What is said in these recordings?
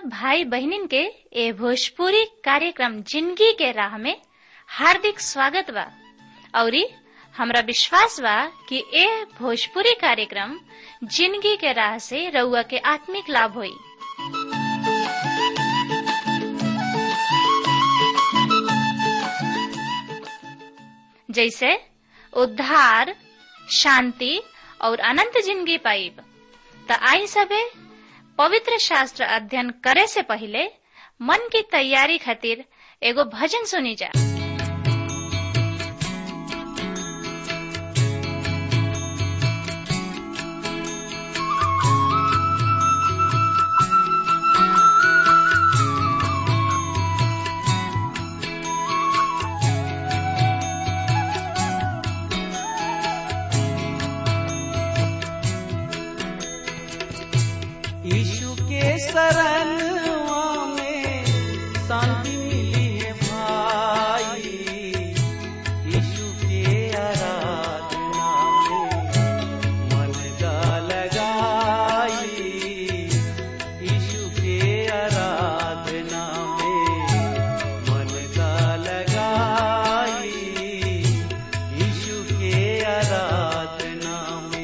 भाई बहनिन के ए भोजपुरी कार्यक्रम जिंदगी के राह में हार्दिक स्वागत बा औरी हमरा विश्वास बा कि ए भोजपुरी कार्यक्रम जिंदगी के राह से रउआ के आत्मिक लाभ होई जैसे उद्धार शांति और अनंत जिंदगी पाइब त आई सबे पवित्र शास्त्र अध्ययन करे से पहले मन की तैयारी खातिर एगो भजन सुनी जा यीशु के शरणवा में शांति मिली है भाई यीशु के आराधना में मन का लगाई यीशु के आराधना में मन का लगाई यीशु के आराधना में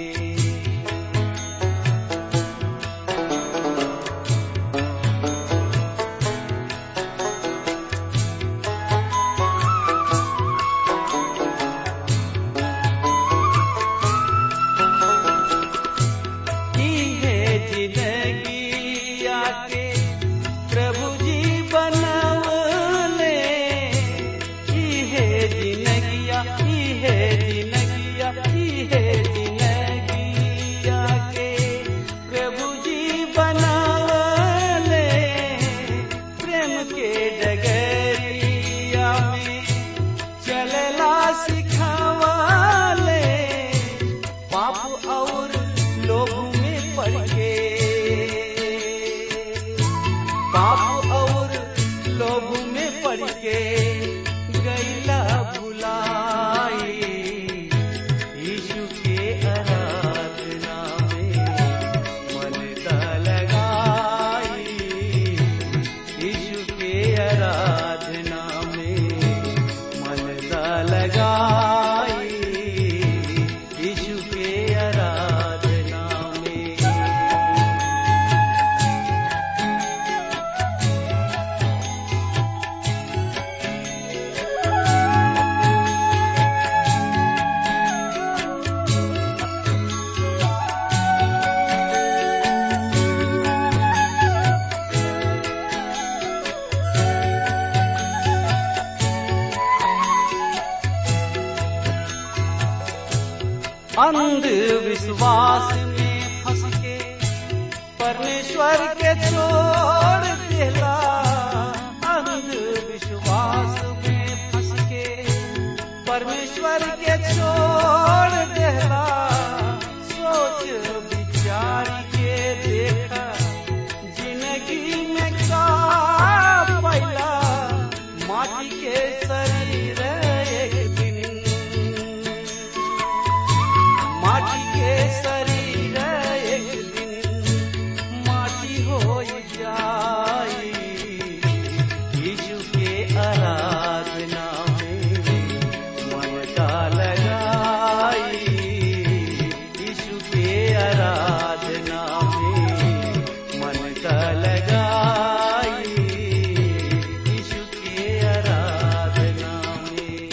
की है जिंदगी आके प्रभु जी बनवले की है जिंदगिया की है जिंदगिया की है जिंदगी आके प्रभु जी बनवले प्रेम के डगरिया में चलला सिखावले पाप और लोभ में पड़ के पाप और लोभ में पड़ के गैला भुलाई यीशु के आराधना में मन दा लगाई यीशु के आराधना में मन दा लगाई यीशु के आराधना में अंधविश्वास में फंस के परमेश्वर के छोड़ देला अंधविश्वास में फंस के परमेश्वर के छोड़ देला सोच विचार के देखा जिंदगी में का पैला माटी के शरीर एक दिन माटी के शरीर एक दिन माटी हो जाई यीशु के आराधना में मन का लगाई यीशु के आराधना में मन का लगाई यीशु के आराधना में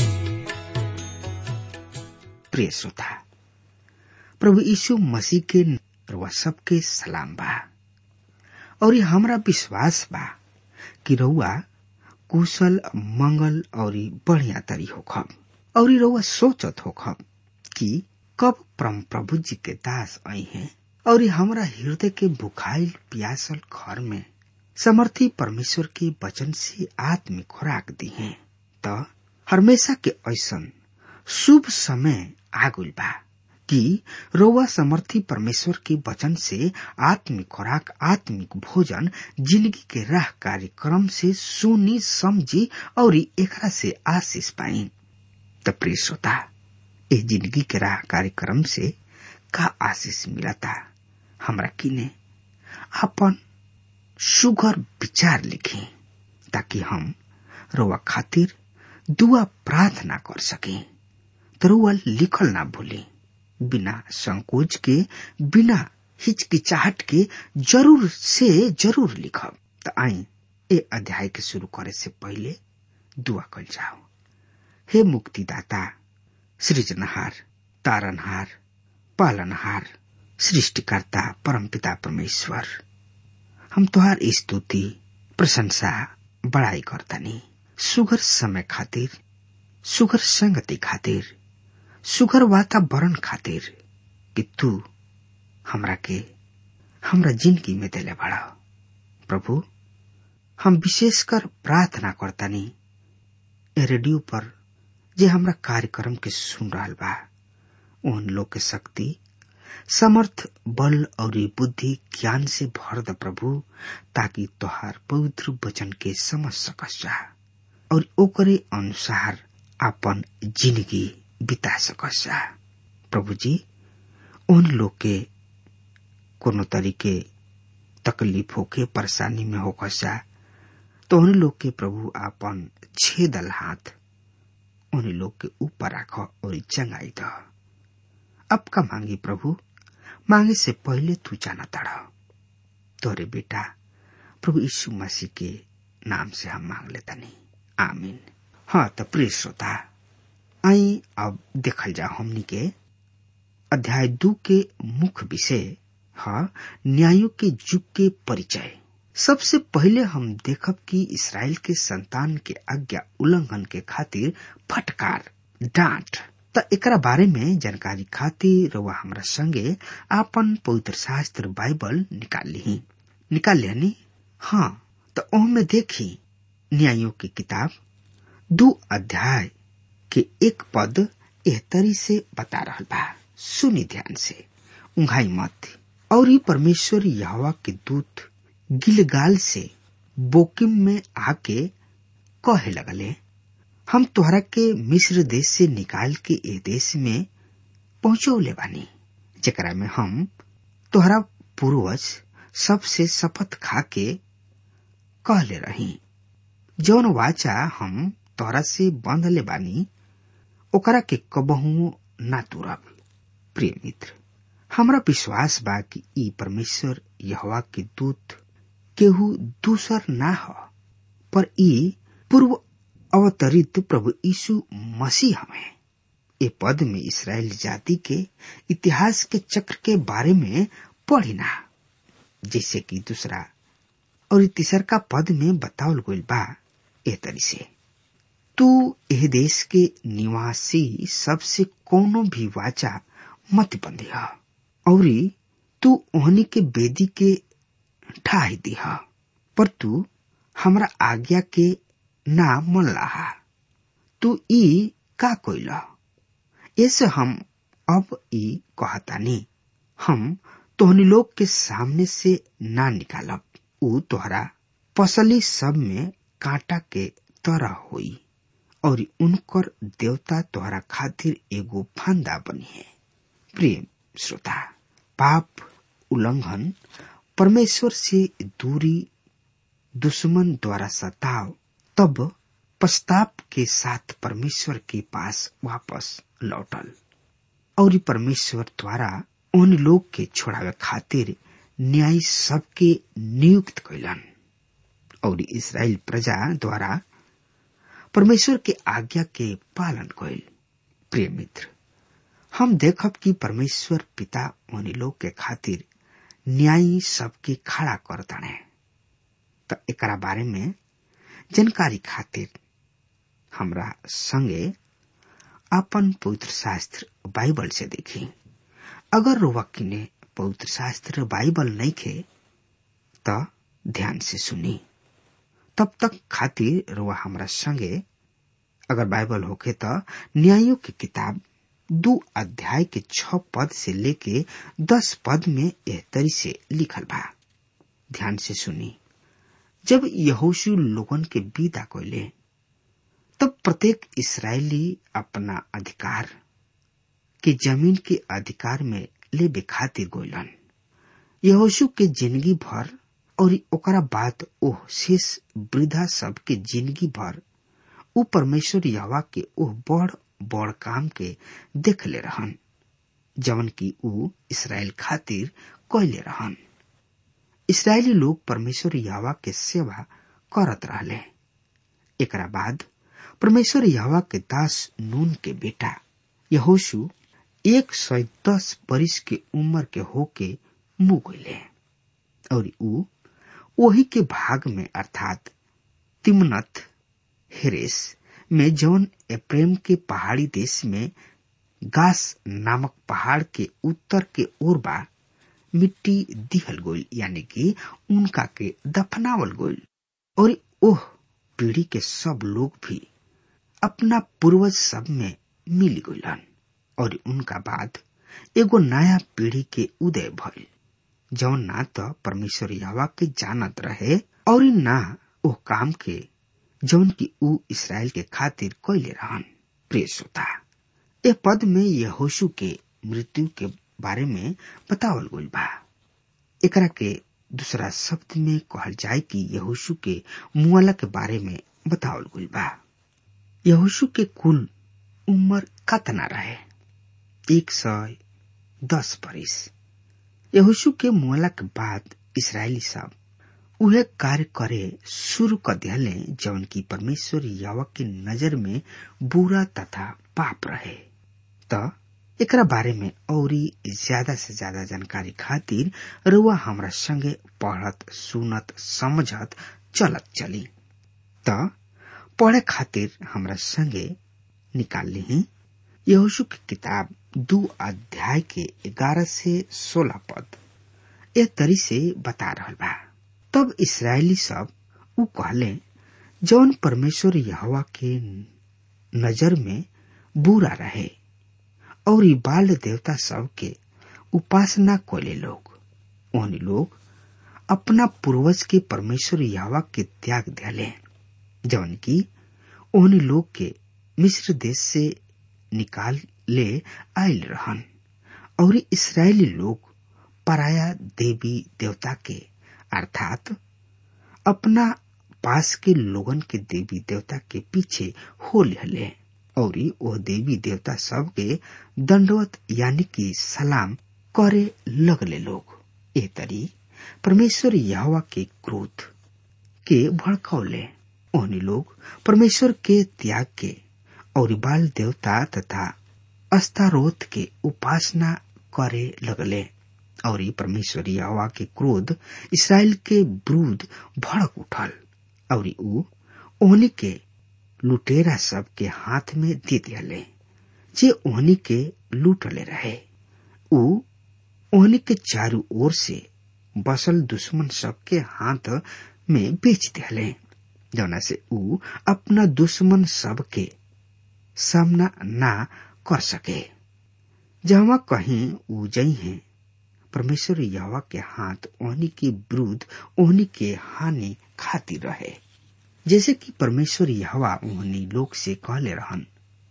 प्रिय श्रोता प्रभु यीशु मसीह के रउआ सबके सलाम बा और ये हमरा विश्वास बा कि रउआ कुशल मंगल और बढ़िया तरी होखब और रउआ सोचत होखब कि कब परम प्रभु जी के दास आई हैं और हमरा हृदय के बुखाइल प्यासल घर में समर्थी परमेश्वर के वचन से आत्मिक खुराक दी हैं त हमेशा के ऐसन शुभ समय आगुल बा कि रोवा समर्थी परमेश्वर के वचन से आत्मिक खुराक आत्मिक भोजन जिंदगी के राह कार्यक्रम से सुनी समझी और एकरा से आशीष पाई त प्रिय श्रोता ए जिंदगी के राह कार्यक्रम से का आशीष मिलता हमरा किने अपन सुगर विचार लिखी ताकि हम रोवा खातिर दुआ प्रार्थना कर सके तो रोवा लिखल ना भूली बिना संकोच के बिना हिचकिचाहट के जरूर से जरूर लिखब त आई ए अध्याय के शुरू करे से पहले दुआ कल जाओ हे मुक्तिदाता सृजनहार तारनहार पालनहार सृष्टिकर्ता परमपिता परमेश्वर हम तुहार स्तुति प्रशंसा बड़ाई करतनी सुगर समय खातिर सुगर संगति खातिर सुगर वातावरण खातिर कि तू हमरा के हमरा जिंदगी में देले बड़ा प्रभु हम विशेषकर प्रार्थना करतानी ए रेडियो पर जे हमरा कार्यक्रम के सुन रहा बा उन लोग के शक्ति समर्थ बल और बुद्धि ज्ञान से भर द प्रभु ताकि तोहार पवित्र वचन के समझ सकस जा और ओकरे अनुसार अपन जिंदगी बिता सकस जा प्रभु जी उन लोग के कोनो तरीके तकलीफ होके परेशानी में होकस जा तो उन लोग के प्रभु आपन छेदल हाथ उन लोग के ऊपर राख और चंगाई द अब का मांगी प्रभु मांगे से पहले तू जाना तड़ा तोरे बेटा प्रभु यीशु मसीह के नाम से हम मांग लेता नहीं आमीन हाँ तो प्रिय श्रोता आई अब देखल जा हमनी के अध्याय दू के मुख्य विषय है न्यायों के युग के परिचय सबसे पहले हम देखब कि इसराइल के संतान के आज्ञा उल्लंघन के खातिर फटकार डांट त एकरा बारे में जानकारी खातिर वह हमरा संगे आपन पवित्र शास्त्र बाइबल निकाल ली निकाल लिया हाँ तो ओहमे देखी न्यायों की किताब दो अध्याय के एक पद एहतरी से बता रहा बा सुनी ध्यान से उंघाई मत और ही परमेश्वर यहवा के दूत गिलगाल से बोकिम में आके कहे लगले हम तोहरा के मिस्र देश से निकाल के ए देश में पहुंचौले बानी जेकरा में हम तोहरा पूर्वज सबसे शपथ खा के कहले रही जौन वाचा हम तोहरा से बंधले बानी ओकरा के कबहू ना तुरब प्रिय मित्र हमरा विश्वास बा कि ई परमेश्वर यहवा के दूत केहू दूसर ना हो पर ई पूर्व अवतरित प्रभु यीशु मसीह हमें ए पद में इसराइल जाति के इतिहास के चक्र के बारे में पढ़ी ना जैसे कि दूसरा और तीसर का पद में बतावल गईल बा ए तरी से तू एह देश के निवासी सबसे कोनो भी वाचा मत बंधिया और तू ओहनी के बेदी के ठाही दिहा पर तू हमरा आज्ञा के ना मन रहा तू ई का कोइला ऐसे हम अब ई कहतानी हम तोहनी लोग के सामने से ना निकालब ऊ तोहरा पसली सब में कांटा के तरह होई और उनकर देवता तोहरा खातिर एगो फंदा बनी है प्रेम श्रोता पाप उल्लंघन परमेश्वर से दूरी दुश्मन द्वारा सताव तब पश्चाताप के साथ परमेश्वर के पास वापस लौटल और परमेश्वर द्वारा उन लोग के छोड़ावे खातिर न्याय सबके नियुक्त कैलन और इसराइल प्रजा द्वारा परमेश्वर के आज्ञा के पालन कैल प्रिय मित्र हम देखब कि परमेश्वर पिता उन लोग के खातिर न्याय सबके खड़ा कर दने तो एकरा बारे में जानकारी खातिर हमरा संगे अपन पवित्र शास्त्र बाइबल से देखी अगर रोवक्की ने पवित्र शास्त्र बाइबल नहीं खे तो ध्यान से सुनी तब तक खातिर रोवा हमरा संगे अगर बाइबल होके तो न्यायों की किताब दो अध्याय के छ पद से लेके दस पद में एह तरी से लिखल बा ध्यान से सुनी जब यहोशु लोगन के विदा कोले तब प्रत्येक इसराइली अपना अधिकार के जमीन के अधिकार में ले खातिर गोलन यहोशु के जिंदगी भर और ओकरा बाद ओह शेष वृद्धा सबके जिंदगी भर उ परमेश्वर यहवा के ओह बड़ बड़ काम के देख ले रहन जवन की उ इसराइल खातिर कैले रहन इसराइली लोग परमेश्वर यहवा के सेवा करत रहले एकरा बाद परमेश्वर यहवा के दास नून के बेटा यहोशु एक सौ दस बरिस के उम्र के होके मुँह गईले और उ वही के भाग में अर्थात तिमनत हेरेस में जौन एप्रेम के पहाड़ी देश में गास नामक पहाड़ के उत्तर के ओर बा मिट्टी दिहल गोल यानी कि उनका के दफनावल गोल और ओह पीढ़ी के सब लोग भी अपना पूर्वज सब में मिल गईलन और उनका बाद एगो नया पीढ़ी के उदय भइल जौन ना तो परमेश्वर यहवा के जानत रहे और ना ओ काम के जौन की ऊ इसराइल के खातिर कैले रहन प्रिय श्रोता ए पद में यहोशु के मृत्यु के बारे में बतावल गइल बा एकरा के दूसरा शब्द में कहल जाए कि यहोशु के मुआला के बारे में बतावल गइल बा यहोशु के कुल उम्र कतना रहे एक सौ दस बरिस यहोशु के मुआला के बाद इसराइली सब उहे कार्य करे शुरू कर दियाले जौन की परमेश्वर यावा के नजर में बुरा तथा पाप रहे त एकरा बारे में औरी ज्यादा से ज्यादा जानकारी खातिर रुआ हमरा संगे पढ़त सुनत समझत चलत चली त पढ़े खातिर हमरा संगे निकाल ली यहोशु की किताब दो अध्याय के ग्यारह से सोलह पद ए तरी से बता रहल बा तब इसराइली सब उ कहले जौन परमेश्वर यहवा के नजर में बुरा रहे और ई बाल देवता सब के उपासना कोले लोग ओहनी लोग अपना पूर्वज के परमेश्वर यहवा के त्याग दियाले जौन की ओहनी लोग के मिस्र देश से निकाल ले आयल रहन और इसराइली लोग पराया देवी देवता के अर्थात अपना पास के लोगन के देवी देवता के पीछे हो ले और वो देवी देवता सब के दंडवत यानी कि सलाम करे लगले लोग ए तरी परमेश्वर यहवा के क्रोध के भड़कौले ओहनी लोग परमेश्वर के त्याग के और बाल देवता तथा अस्तारोथ के उपासना करे लगले और परमेश्वर यहोवा के क्रोध इसराइल के विरुद्ध भड़क उठल और ऊ ओहनी के लुटेरा सब के हाथ में दे दियाले जे ओहनी के लूटले रहे ऊ ओहनी के चारों ओर से बसल दुश्मन सब के हाथ में बेच दियाले जौना से ऊ अपना दुश्मन सब के सामना ना कर सके जहाँ कहीं ऊ जई हैं परमेश्वर यहवा के हाथ ओहनी के विरुद्ध ओहनी के हानि खाती रहे जैसे कि परमेश्वर यहवा ओहनी लोग से कहले रहन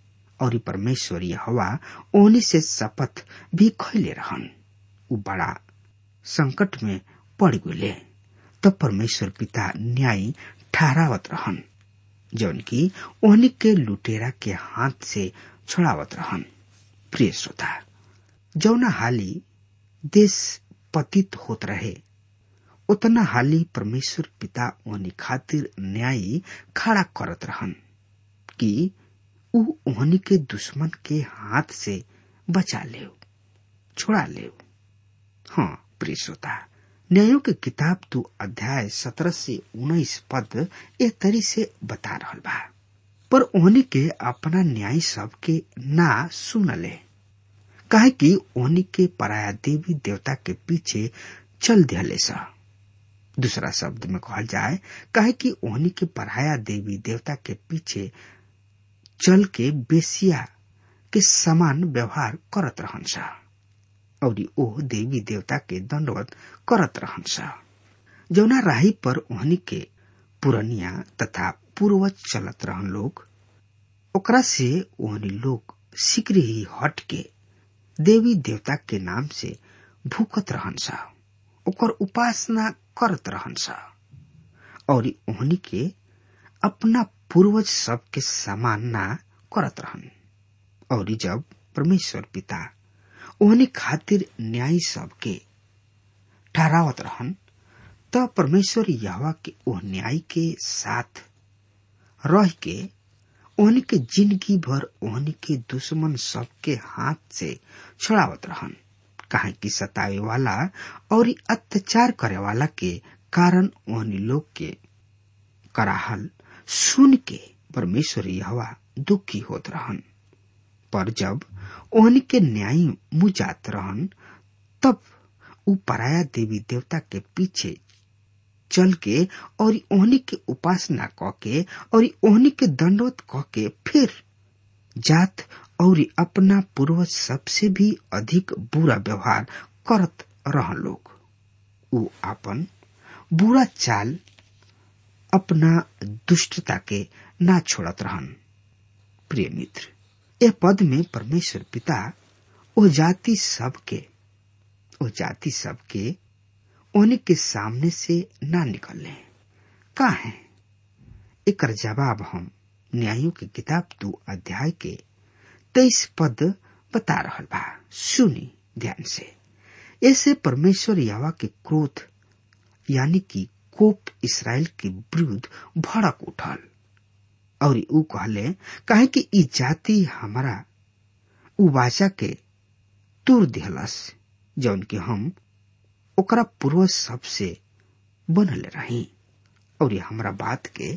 और परमेश्वर यहवा ओहनी से शपथ भी खैले रहन उ बड़ा संकट में पड़ गए तब परमेश्वर पिता न्याय ठहरावत रहन जौन की ओहनी के लुटेरा के हाथ से छुड़ावत रहन प्रिय श्रोता जौना हाली देश पतित होत रहे उतना हाली परमेश्वर पिता ओहनी खातिर न्याय खड़ा करत रहन कि ऊ ओहनी के दुश्मन के हाथ से बचा ले छोड़ा ले हाँ प्रिय श्रोता न्यायों के किताब दो अध्याय सत्रह से उन्नीस पद ए तरी से बता रहल बा पर ओहनी के अपना न्याय सब के ना सुनले काहे कि ओहनी के पराया देवी देवता के पीछे चल दियाले सा दूसरा शब्द में कहल जाए काहे कि ओहनी के पराया देवी देवता के पीछे चल के बेसिया के समान व्यवहार करत रहन सा और ओ देवी देवता के दंडवत करत रहन सा जौना राही पर ओहनी के पुरनिया तथा पूर्वज चलत रहन लोग ओकरा से ओहनी लोग शीघ्र ही हट के देवी देवता के नाम से भूखत रहन सा ओकर उपासना करत रहन सा और ओहनी के अपना पूर्वज सब के समान ना करत रहन और जब परमेश्वर पिता ओहनी खातिर न्याय सब के ठहरावत रहन त परमेश्वर यहवा के ओह न्याय के साथ रह के ओहनी के जिंदगी भर ओहनी के दुश्मन सब के हाथ से छुड़ावत रहन काहे कि सतावे वाला और अत्याचार करे वाला के कारण ओहनी लोग के कराहल सुन के परमेश्वर यहवा दुखी होत रहन पर जब ओहनी के न्याय मुजात रहन तब उ पराया देवी देवता के पीछे चल के और ओहनी के उपासना क के और ओहनी के दंडवत क के फिर जात और अपना पूर्वज सबसे भी अधिक बुरा व्यवहार करत रह लोग उ अपन बुरा चाल अपना दुष्टता के ना छोड़त रहन प्रिय मित्र यह पद में परमेश्वर पिता ओ जाति सब के ओ जाति सब के ओने के सामने से ना निकलने का है एक जवाब हम न्यायों की किताब दो अध्याय के तेईस पद बता रहा बा सुनी ध्यान से ऐसे परमेश्वर यावा के क्रोध यानी कि कोप इसराइल के विरुद्ध भड़क उठल और ऊ कहले कहे कि ई जाति हमारा उ वाचा के तुर दिहलस जौन कि हम ओकरा पूर्वज सबसे बनल रही और ये हमरा बात के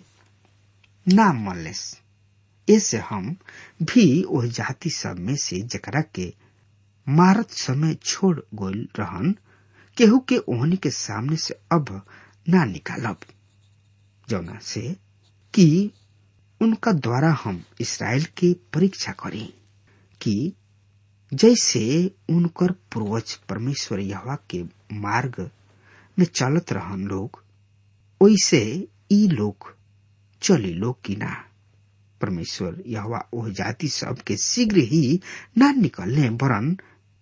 ना मनलेस ऐसे हम भी वह जाति सब में से जकरा के मारत समय छोड़ गोल रहन केहू के ओहनी के सामने से अब ना निकालब जौना से कि उनका द्वारा हम इसराइल के परीक्षा करी कि जैसे उनकर पूर्वज परमेश्वर यहवा के मार्ग में चलत रहन लोग वैसे ई लोग चली लोग की ना परमेश्वर यहवा ओह जाति सब के शीघ्र ही ना निकलने वरन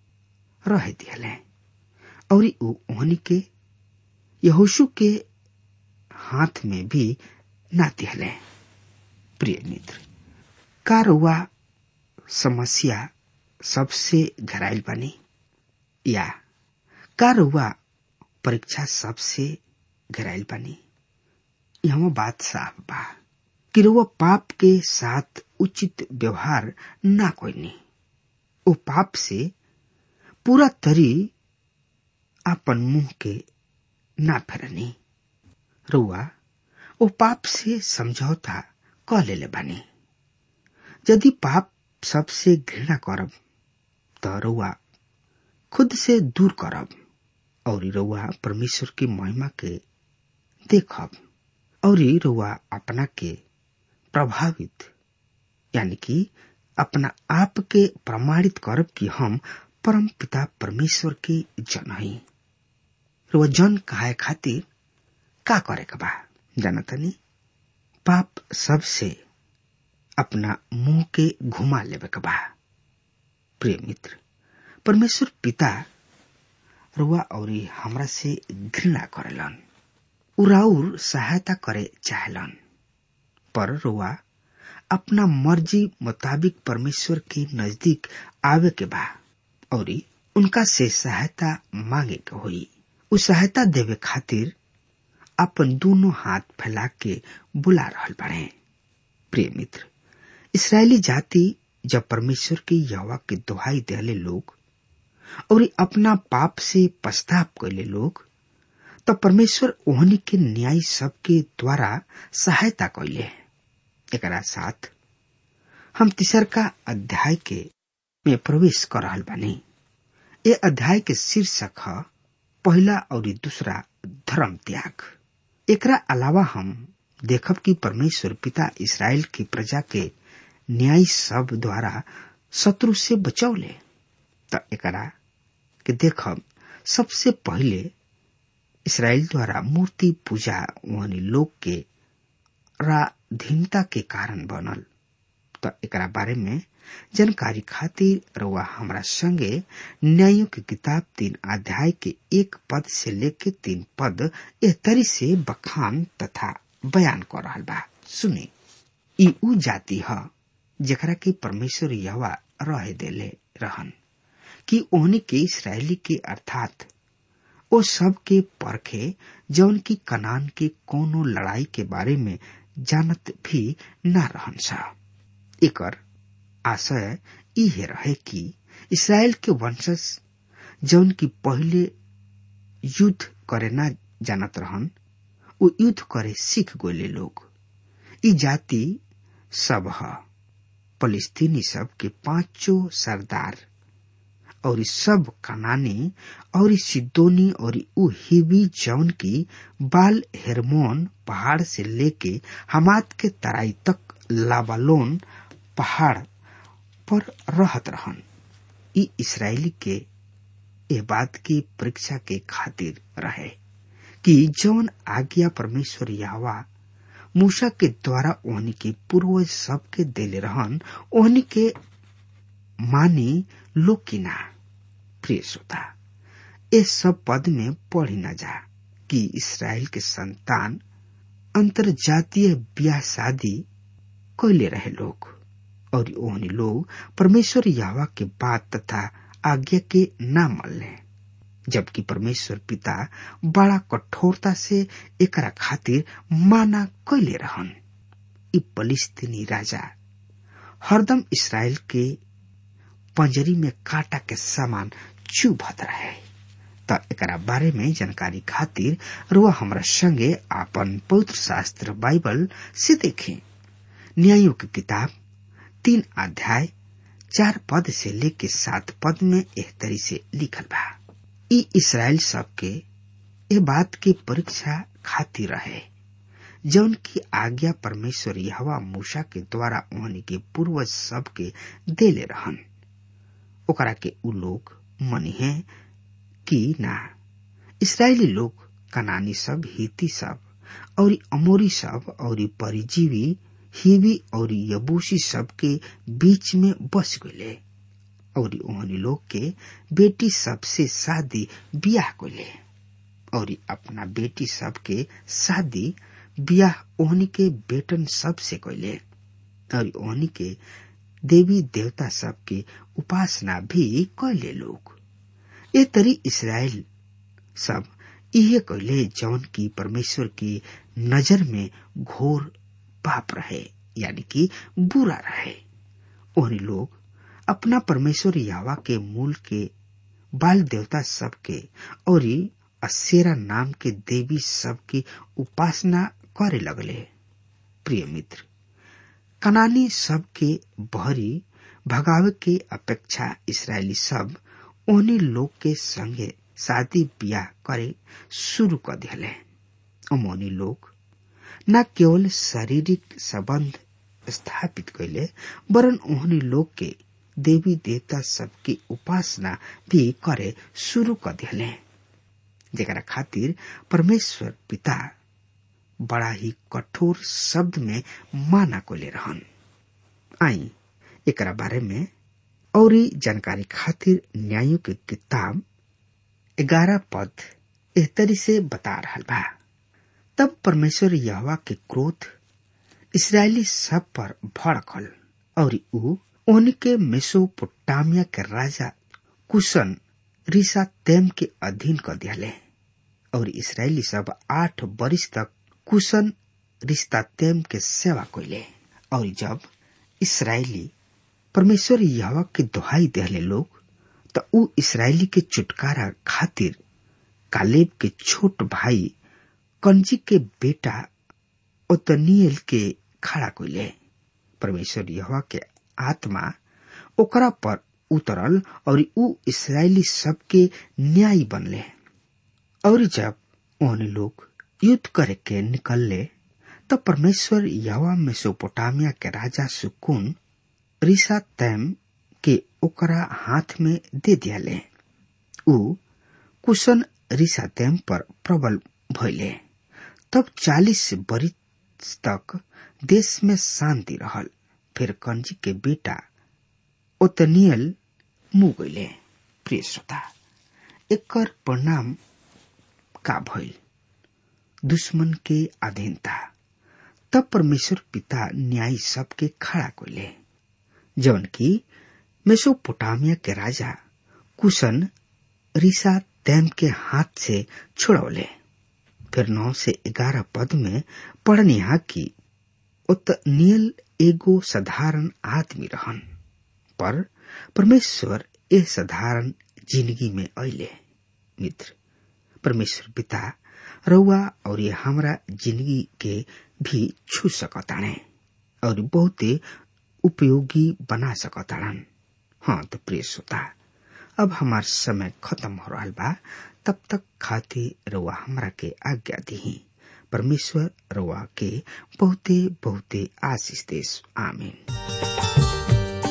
रह दियले और ओहनी के यहोशु के हाथ में भी ना दियले प्रिय मित्र का रुआ समस्या सबसे घरायल बनी या का रुआ परीक्षा सबसे घरायल बनी यह बात साफ बा कि रुआ पाप के साथ उचित व्यवहार ना कोई नहीं वो पाप से पूरा तरी अपन मुंह के ना फेरनी रुआ वो पाप से समझौता क ले बानी यदि पाप सबसे घृणा करब त रउआ खुद से दूर करब और रउआ परमेश्वर की महिमा के देखब और रउआ अपना के प्रभावित यानी कि अपना आप के प्रमाणित करब कि हम परम पिता परमेश्वर के जन हई रउआ जन कहे खातिर का करे के बा जानतनी पाप सबसे अपना मुंह के घुमा लेवे के बा प्रिय मित्र परमेश्वर पिता रुआ और हमरा से घृणा करेलन उराउर सहायता करे चाहेलन पर रुआ अपना मर्जी मुताबिक परमेश्वर के नजदीक आवे के बा और उनका से सहायता मांगे के होई उ सहायता देवे खातिर अपन दोनों हाथ फैला के बुला रहल बड़े प्रिय मित्र इसराइली जाति जब परमेश्वर के यवा के दुहाई देले लोग और अपना पाप से पश्चाताप कैले लोग तब परमेश्वर ओहनी के न्याय सब के द्वारा सहायता कैले एकरा साथ हम तीसर का अध्याय के में प्रवेश कर रहल बानी ये अध्याय के शीर्षक है पहला और दूसरा धर्म त्याग एकरा अलावा हम देखब कि परमेश्वर पिता इसराइल की प्रजा के न्याय सब द्वारा शत्रु से बचौले त एकरा के देखब सबसे पहले इसराइल द्वारा मूर्ति पूजा वहनी लोग के राधीनता के कारण बनल तो एकरा बारे में जानकारी खातिर रउआ हमरा संगे न्यायों की किताब तीन अध्याय के एक पद से लेके तीन पद एह तरी से बखान तथा बयान कर रहा बा सुनी ई उ जाति ह जेकरा के परमेश्वर यहवा रहे देले रहन कि ओहनी के इसराइली के अर्थात ओ सब के परखे जौन की कनान के कोनो लड़ाई के बारे में जानत भी ना रहन सा एकर आशय इहे रहे कि इसराइल के वंशज जौन की पहले युद्ध करे ना जानत रहन उ युद्ध करे सीख गोले लोग ई जाति सब ह फलिस्तीनी सब के पांचों सरदार और सब कनानी और सिद्धोनी और उ हिबी जौन की बाल हेरमोन पहाड़ से लेके हमाद के तराई तक लाबालोन पहाड़ पर रहत रहन ई इसराइली के ए बात की परीक्षा के खातिर रहे कि जौन आज्ञा परमेश्वर यावा मूसा के द्वारा ओहनी के पूर्वज सब के देले रहन ओहनी के मानी लोग की ना प्रिय श्रोता इस सब पद में पढ़ी न जा कि इसराइल के संतान अंतरजातीय ब्याह शादी कैले रहे लोग और ओहनी लोग परमेश्वर यावा के बात तथा आज्ञा के ना मल्ले जबकि परमेश्वर पिता बड़ा कठोरता से एकरा खातिर माना कैले रहन ई फलिस्तीनी राजा हरदम इसराइल के पंजरी में कांटा के समान चुभत रहे त एकरा बारे में जानकारी खातिर रुआ हमरा संगे आपन पवित्र शास्त्र बाइबल से देखें न्यायों की किताब तीन अध्याय चार पद से लेके सात पद में एह तरी से लिखल बा ई इसराइल सबके ए बात की परीक्षा खातिर रहे जौन की आज्ञा परमेश्वर यहवा मूसा के द्वारा ओहनी के पूर्वज सब के देले रहन ओकरा के उ लोग मनी है कि ना इसराइली लोग कनानी सब हिती सब और अमोरी सब और परिजीवी हिवी और यबूसी सब के बीच में बस गए और ओहनी लोग के बेटी सबसे शादी बियाह कोले और अपना बेटी सब के शादी बियाह ओहनी के बेटन सब से कोले और ओहनी के देवी देवता सब के उपासना भी कैले लोग ये तरी इसराइल सब इहे कैले जौन की परमेश्वर की नजर में घोर पाप रहे यानी कि बुरा रहे ओहनी लोग अपना परमेश्वर यावा के मूल के बाल देवता सब के और असेरा नाम के देवी सब की उपासना करे लगले प्रिय मित्र कनानी सब के बहरी भगावे के अपेक्षा इसराइली सब ओहनी लोग के संगे शादी ब्याह करे शुरू कर दिले अमोनी लोग न केवल शारीरिक संबंध स्थापित कैले वरन ओहनी लोग के देवी देवता सबकी उपासना भी करे शुरू कर दिले जेकरा खातिर परमेश्वर पिता बड़ा ही कठोर शब्द में माना को ले रहन आई एकरा बारे में और जानकारी खातिर न्यायों के किताब ग्यारह पद एहतरी से बता रहा बा तब परमेश्वर यहवा के क्रोध इसराइली सब पर भड़कल और ऊ उनके मेसोपोटामिया के राजा कुशन रिसा तेम के अधीन कर दियाले और इसराइली सब आठ वर्ष तक कुशन रिश्ता तेम के सेवा कैले और जब इसराइली परमेश्वर यहवा के दुहाई देहले लोग तो ऊ इसराइली के छुटकारा खातिर कालेब के छोट भाई कंजी के बेटा ओतनियल के खड़ा कैले परमेश्वर यहवा के आत्मा ओकरा पर उतरल और ऊ इसराइली सबके न्याय बनले और जब उन लोग युद्ध करे के निकलले तो परमेश्वर यवा मेसोपोटामिया के राजा सुकुन रिसा तैम के ओकरा हाथ में दे दियाले ऊ कुशन रिसा तैम पर प्रबल भइले तब चालीस बरिस तक देश में शांति रहल फिर कंजी के बेटा ओतनियल मुँह गईले प्रिय श्रोता एकर परिणाम का भइल दुश्मन के अधीनता तब परमेश्वर पिता न्यायी सबके खड़ा कोले जौन की मेसोपोटामिया के राजा कुशन रिसा तैम के हाथ से छुड़ौले फिर नौ से ग्यारह पद में पढ़निहा की उतनियल एगो साधारण आदमी रहन पर परमेश्वर ए साधारण जिंदगी में अले मित्र परमेश्वर पिता रउआ और ये हमरा जिंदगी के भी छू सकताणे और बहुते उपयोगी बना सकताड़न हाँ तो प्रिय श्रोता अब हमार समय खत्म हो रहा बा तब तक खातिर रउआ हमरा के आज्ञा दी परमेश्वर रउआ के बहुते बहुते आशीष देश आमीन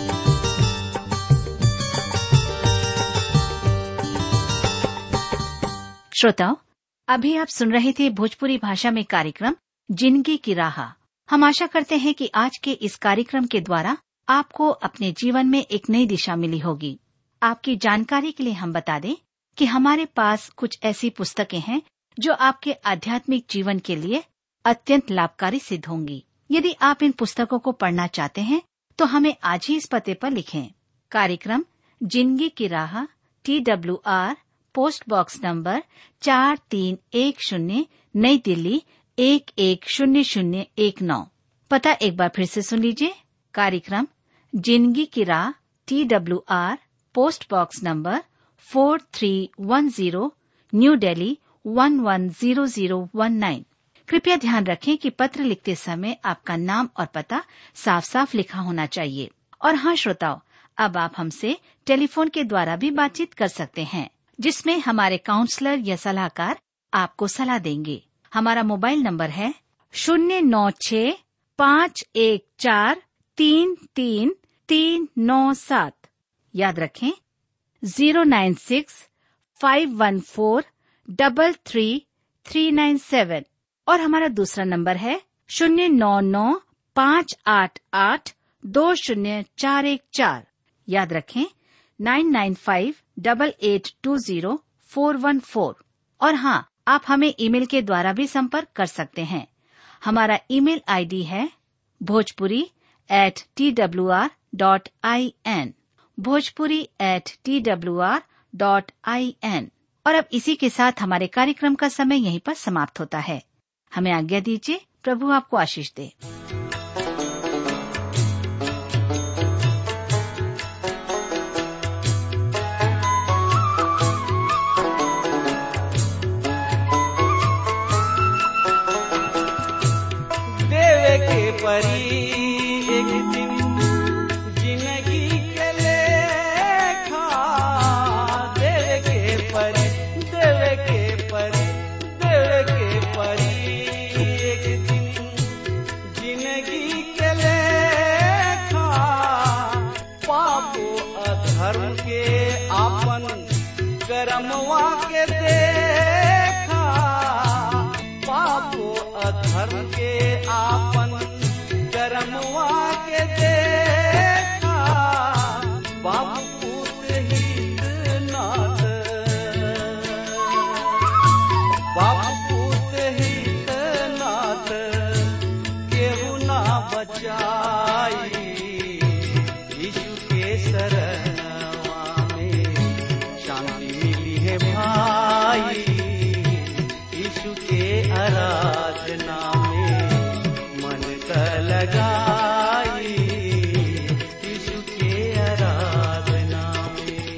श्रोताओं अभी आप सुन रहे थे भोजपुरी भाषा में कार्यक्रम जिंदगी की राह हम आशा करते हैं कि आज के इस कार्यक्रम के द्वारा आपको अपने जीवन में एक नई दिशा मिली होगी आपकी जानकारी के लिए हम बता दें कि हमारे पास कुछ ऐसी पुस्तकें हैं जो आपके आध्यात्मिक जीवन के लिए अत्यंत लाभकारी सिद्ध होंगी यदि आप इन पुस्तकों को पढ़ना चाहते हैं तो हमें आज ही इस पते पर लिखें कार्यक्रम जिंदगी की राह T W R post box number चार तीन एक शून्य नई दिल्ली एक एक शून्य शून्य एक नौ पता एक बार फिर से सुन लीजिए कार्यक्रम जिंदगी की राह T W R post box number four three one zero new Delhi one one zero zero one nine कृपया ध्यान रखें कि पत्र लिखते समय आपका नाम और पता साफ साफ लिखा होना चाहिए और हाँ श्रोताओं अब आप हमसे टेलीफोन के द्वारा भी बातचीत कर सकते हैं जिसमें हमारे काउंसलर या सलाहकार आपको सलाह देंगे हमारा मोबाइल नंबर है शून्य नौ छ पाँच एक चार तीन तीन तीन नौ सात याद रखें zero nine six five one four double three three nine seven और हमारा दूसरा नंबर है शून्य नौ नौ पाँच आठ आठ दो शून्य चार एक चार याद रखें nine nine five double eight two zero four one four और हाँ आप हमें ईमेल के द्वारा भी संपर्क कर सकते हैं हमारा ईमेल आईडी है Bhojpuri at T W R dot I N Bhojpuri at T W R dot I N और अब इसी के साथ हमारे कार्यक्रम का समय यहीं पर समाप्त होता है हमें आज्ञा दीजिए प्रभु आपको आशीष दे देवे के परी एक दिन जिंदगी के लेखा देवे के परी देवे के परी देवे के परी एक दिन जिंदगी के लेखा पापो अधर्म के आपन करमवा के देखा पापो अधर्म के आपन करमवा के देखा बाबू पूत हित नाथ बाबू पूत हित नाथ केहू ना बचाई यीशु के शरणवा में शांति मिली है भाई यीशु के आराधना में मन का लगाई यीशु के आराधना में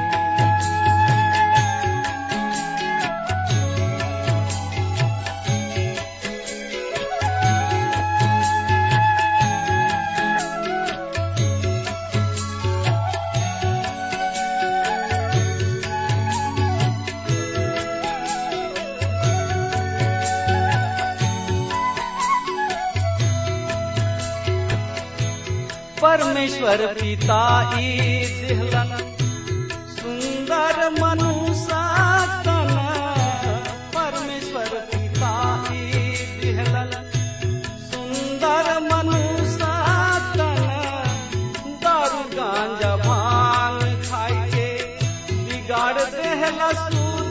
परमेश्वर पिता ई दिहलन सुंदर मनुष्य तन परमेश्वर पिता ई दिहलन सुंदर मनुष्य तन दिहला सूरज